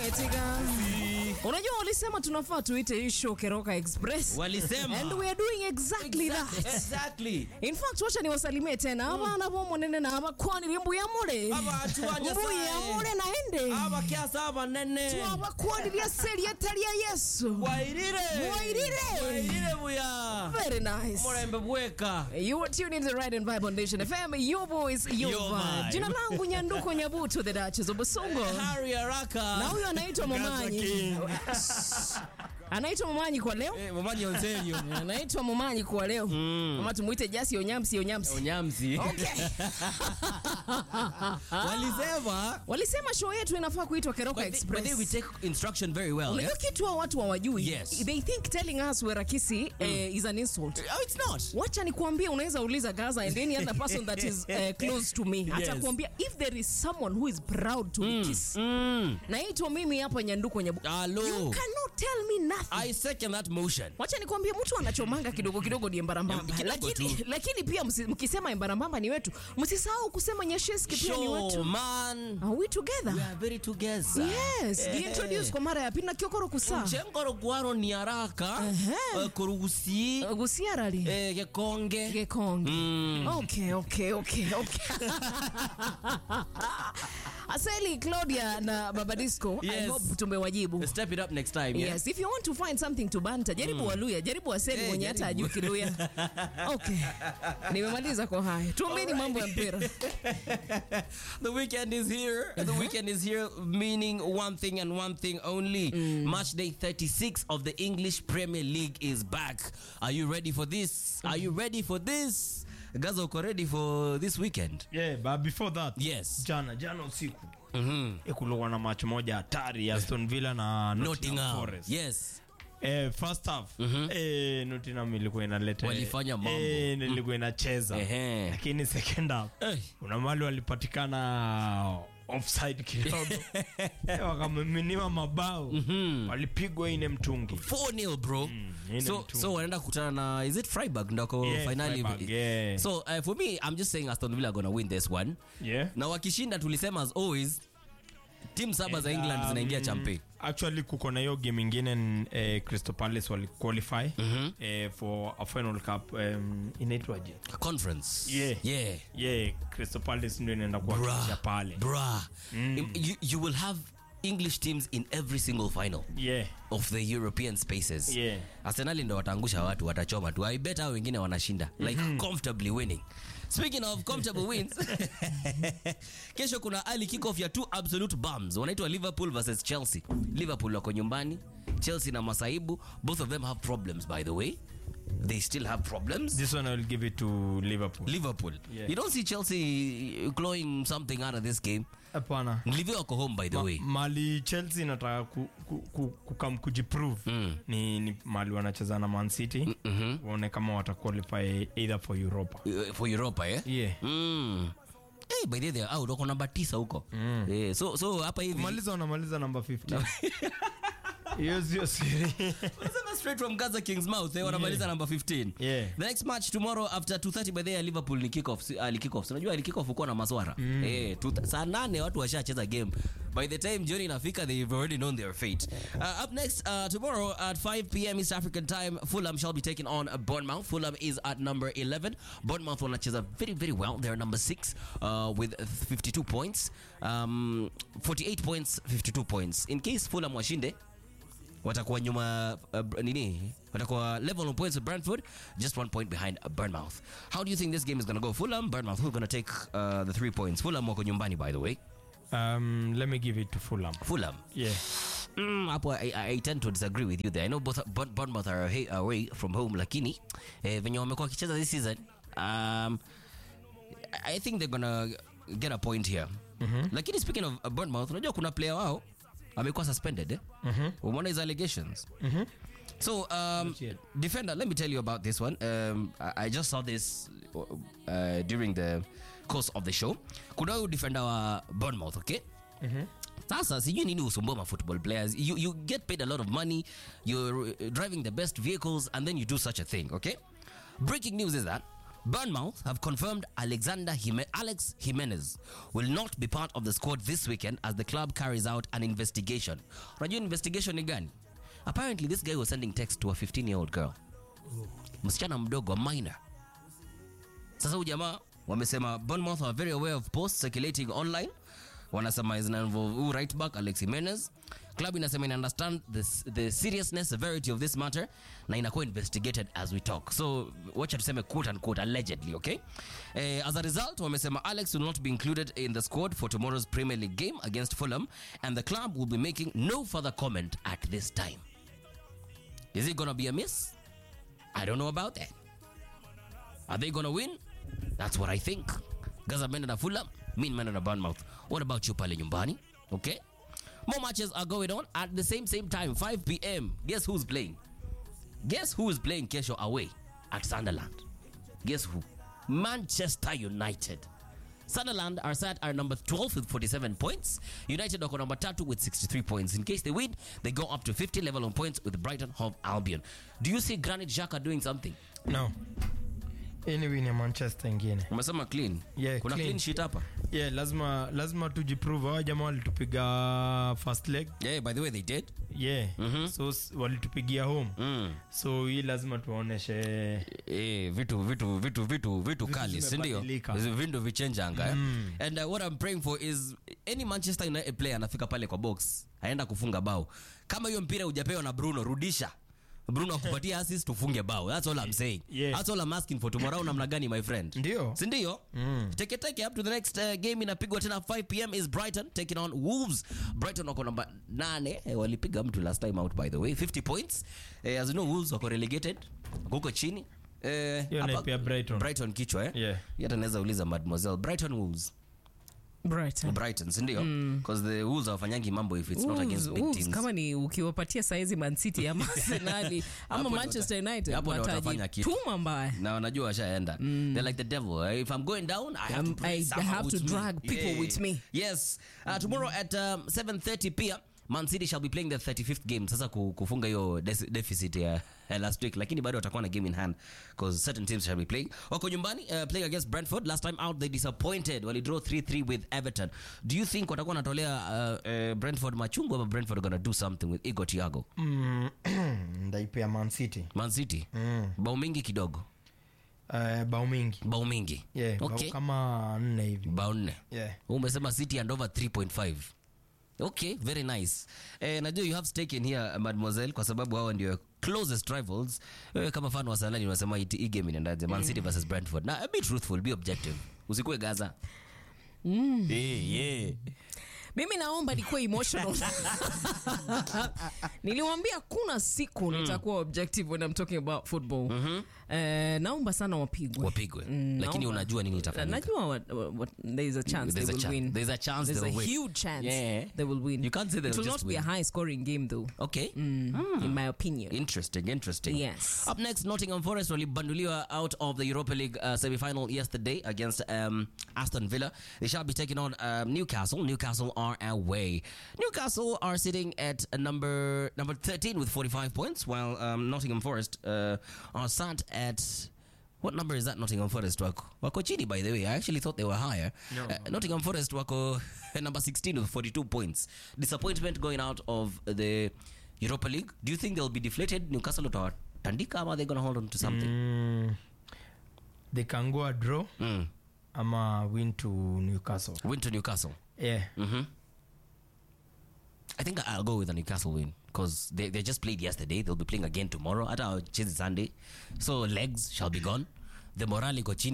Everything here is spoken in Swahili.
Wetiga. Unajua walisema tunafaa tuite hii show Keroka Express. Walisema. And we are doing exactly that. Exactly. In fact, wacha niwasalimie tena abana bomonene na abakwani mbuya mure Abantu ba Nyasaye. mbuya mure naende abakyasa abanene twabakwanirya seri etari ya yesu wairire Wairire. wairire buya very nice murembe bweka You are tuned into the Right and Vibe on Nation FM. Your voice, your, Your vibe. vibe. Jina langu Nyanduko Nyabuto, the Duchess of Busongo. Harry haraka Na huyo anaitwa Momanyi. Anaitwa Momanyi kwa leo. Eh, Momanyi Ontario Anaitwa Momanyi kwa leo. Ama tumuite Jasi Onyamsi Onyamsi. Onyamsi Okay. walisema Walisema show yetu inafaa kuitwa Keroka but they, but they we Express. take instruction very well Unajua yeah? kitu hao watu hawajui. Yes. They think telling us we're Rakisi eh, is an insult. oh, it's not wacha nikuambie unaweza uliza gaza and any other person that is uh, close to me atakuambia if there is someone who is proud to be kiss mm. naitwa mimi hapa nyanduko nyabu Hello. you cannot tell me nothing I second that motion wacha nikwambie mtu anachomanga kidogo kidogo ni embarambamba Kidogo lakini, tu. lakini pia msi- mkisema embarambamba ni wetu msisahau kusema nyesheski pia ni show wetu man are we together we are very together yes Eh. introduce kwa mara ya pili na kiokoro kusaa mchengoro gwaro ni haraka Ehe. eh, kurugusi gusiarari eh, gekonge Gekonge. Mm. Okay, okay, okay, okay. Aseli, Claudia na Baba Disco, I Yes. hope tumewajibu. step it up next time yeah? Yes, if you want to find something to banter, jaribu Waluya, jaribu Aseli Eh, mwenye hata jaribu. ajui Kiluya. Okay. Nimemaliza kwa haya. Tuambieni mambo ya mpira. The weekend is here. The weekend is here, meaning one thing and one thing only. Match day 36 of the English Premier League is back. Are you ready for this? Are you ready for this? Gaza, uko ready for this weekend? Yeah, but before that, Yes. jana jana usiku Mm-hmm. eh, kulikuwa na match moja hatari ya Aston Villa na Nottingham Nottingham. Forest. Yes. Eh, first half eh, Nottingham ilikuwa inaleta Walifanya mambo. eh, ilikuwa inacheza Ehe. lakini second half Eh. kuna mali walipatikana offside kidogo eh, wakamiminiwa mabao walipigwa ine mtungi 4-0 bro. ine so mtungi. so wanaenda kukutana na is it Freiburg ndako Yeah, finally Freiburg, yeah. so uh, for me I'm just saying Aston Villa are going to win this one yeah. na wakishinda tulisema as always timu saba za England Um, zinaingia champe actually kuko na hiyo game ingine eh, crystal palace wali qualify eh, for a final cup um, inaitwaje conference Yeah. yeah. yeah crystal palace ndio inaenda kuwakilisha pale Bruh. You, you will have English teams in every single final yeah of the European spaces. Yeah. Arsenal ndo wataangusha watu, watachoma tu. I bet hao wengine wanashinda like comfortably winning. Speaking of comfortable wins, kesho kuna early kickoff ya two absolute bombs. Wanaitwa Liverpool versus Chelsea. Liverpool wako nyumbani, Chelsea na masaibu. Both of them have problems by the way. They still have problems. this one i will give it to liverpool Liverpool. Yeah. You don't see Chelsea clawing something out of this game. hapana Livio wako home by the Ma- way. mali chelsea inataka ku, ku, ku, kukam kujiprove ni, ni mali wanacheza na man city waone kama wataqualify either for europa Uh, for Europa eh? yeah Mm. Hey, by the way, they are out wako namba tisa huko Eh, so so hapa hivi kumaliza wanamaliza namba 50 hiyo sio siri Wanasema straight from Gaza King's mouth eh, wanamaliza number 15 Yeah. the next match tomorrow after 2:30 by the way Liverpool ni kick off ali kick off unajua ali kick off uko na maswara eh tu- saa nane watu washacheza game by the time jioni inafika they've already known their fate uh, up next uh, tomorrow at 5 p.m. East African time Fulham shall be taking on uh, Bournemouth Fulham is at number 11 Bournemouth wanacheza very very well they're number 6 uh, with 52 points um, 48 points 52 points in case Fulham washinde watakuwa nyuma uh, nini watakuwa level on points with Brentford just one point behind uh, Bournemouth how do you think this game is going to go Fulham Bournemouth who's going to take uh, the three points Fulham wako nyumbani by the way um, let me give it to fulham Fulham yeah mm, hapo I, I, I tend to disagree with you there I know both Bour- Bournemouth are away, away from home lakini eh, venye wamekuwa wakicheza this season um, I think they're gonna get a point here lakini speaking of uh, Bournemouth unajua kuna player wao amekuwa suspended eh? umeona his allegations So, um, yet. defender, let me tell you about this one. Um, I, I just saw this uh, during the course of the show. Kuna huyu defender wa Bournemouth, okay? Sasa sijui nini usumbua ma football players. You, you get paid a lot of money, you're uh, driving the best vehicles and then you do such a thing, okay? Breaking news is that Bournemouth have confirmed Alexander Jime- Alex Jimenez will not be part of the squad this weekend as the club carries out an investigation. Unajua investigation ni gani? Apparently this guy was sending text to a 15 year old girl. Msichana mdogo, a minor. Sasa huyu jamaa wamesema Bournemouth are very aware of posts circulating online. Wanasema zina involve huyu right back Alex Jimenez. Club inasema ina understand the, the seriousness severity of this matter na inakuwa investigated as we talk. So wacha tuseme quote unquote allegedly, okay? Eh, as a result wamesema Alex will not be included in the squad for tomorrow's Premier League game against Fulham and the club will be making no further comment at this time. Is it gonna be a miss? I don't know about that. Are they gonna win? That's what I think. Gaza ameenda na Fulham, mi nimeenda na Bournemouth. What about you pale nyumbani? Okay. More matches are going on at the same same time, 5 p.m. Guess who's playing? Guess who is playing kesho away at Sunderland? Guess who? Manchester United. Sunderland are sat at number 12 with 47 points. United wako number 3 with 63 points. In case they win, they go up to 50 level on points with Brighton Hove Albion. Do you see Granit Xhaka doing something? no hii ni win ya manchester ingine Umesema clean. Yeah, Kuna clean. clean sheet hapa. yeah lazima lazima tujiprove hawa jamaa walitupiga first leg Yeah, by the way they did. yeah so s- walitupigia home Mm. so hii lazima tuwaoneshe Eh, vitu vitu vitu vitu vitu kali si ndio zimebadilika. vindu vichenjanga eh? and uh, what i'm praying for is any manchester united player anafika pale kwa box aenda kufunga bao kama hiyo mpira hujapewa na bruno rudisha bruno akupatia assist tufunge bao that's all i'm saying Yeah. that's all i'm asking for tomorrow namna gani my friend Ndio. si ndio teke teke up to the next uh, game inapigwa tena 5 pm is brighton taking on wolves brighton wako namba 8 eh, walipiga mtu last time out by the way 50 points eh, as you know wolves wako relegated wako huko chini eh, Hiyo hapa- naipea Brighton. brighton kichwa eh? Yeah. Hii hata naweza uliza mademoiselle brighton wolves Brighton. brighton si ndio because the wolves hawafanyangi mambo if it's not Wolves- against big Wolves, teams kama ni ukiwapatia saizi mancity ama arsenali ama Hapo ndo manchester wata- united hapo ndo watafanya kitu. watajituma mbaya na wanajua washaenda they're like the devil eh, if i'm going down i have Um, to, bring I someone have to with me. drag people with me. yes uh, tomorrow at um, 7:30 pia Man City shall be playing their 35th game sasa ku- kufunga hiyo des- deficit ya ya last week lakini bado watakuwa na game in hand because certain teams shall be playing wako nyumbani uh, playing against Brentford last time out they disappointed walidraw 3-3 with Everton do you think watakuwa wanatolea uh, uh, Brentford machungu ama Brentford are gonna do something with Igor Thiago mm, ndaipea man city Man City mm. bao mingi kidogo uh, bao mingi bao mingi yeah, bao okay kama nne hivi bao nne yeah. umesema city and over 3.5 okay very nice eh, najua you have stake in here mademoiselle kwa sababu hawa ndio closest rivals wewe kama fan wa salani unasema hii hii game inaendaje man city versus brentford na be truthful be objective usikue gaza mm. yeah, yeah. mimi naomba nikuwe emotional niliwambia kuna siku nitakuwa objective when I'm talking about football Eh, naomba sana wapigwe wapigwe Mm, lakini naomba. unajua nini itafanyika najua what, what, what, there is a chance There's they a will chan- win there's a chance there's they a will win. huge chance Yeah. they will win You can't say they it will will just not be a win. high scoring game though okay in my opinion Interesting, interesting. Yes. Up next, Nottingham Forest walibanduliwa out of the Europa League uh, semi-final yesterday against um, Aston Villa. They shall be taking on um, Newcastle. Newcastle are away. Newcastle are sitting at uh, number number 13 with 45 points, while um, Nottingham Forest uh, are sat at what number is that Nottingham Forest wako? Wako chini by the way. I actually thought they were higher. No. Uh, Nottingham Forest wako number 16 with 42 points. Disappointment going out of the Europa League. Do you think they'll be deflated? Newcastle utawatandika ama they're going to hold on to something? mm, they can go a draw Mm. ama win to newcastle Win to Newcastle. yeah hmm I think I'll go with a Newcastle win because they, they just played yesterday. They'll be playing again tomorrow. Hata wacheze Sunday. So legs shall be gone. The morale iko chini.